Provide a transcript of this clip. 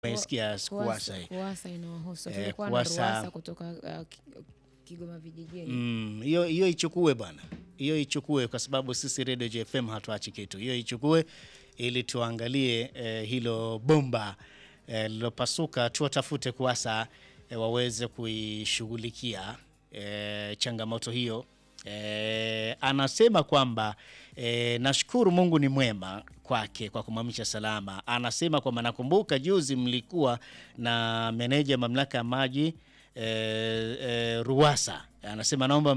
Umesikia Kuwasa hii. Kuwasa inawahusu. Eh, Tulikuwa na Kuwasa- Ruwasa kutoka uh, Ki- Kigoma vijijini. Mm, hiyo hiyo ichukue bwana, hiyo ichukue kwa sababu sisi Radio JFM hatuachi kitu. Hiyo ichukue ili tuangalie eh, hilo bomba eh, lilopasuka, tuwatafute Kuwasa eh, waweze kuishughulikia eh, changamoto hiyo. Eh, anasema kwamba eh, nashukuru Mungu ni mwema kwake kwa kumamisha salama. Anasema kwamba nakumbuka juzi mlikuwa na meneja mamlaka ya maji eh, eh, Ruwasa. Anasema naomba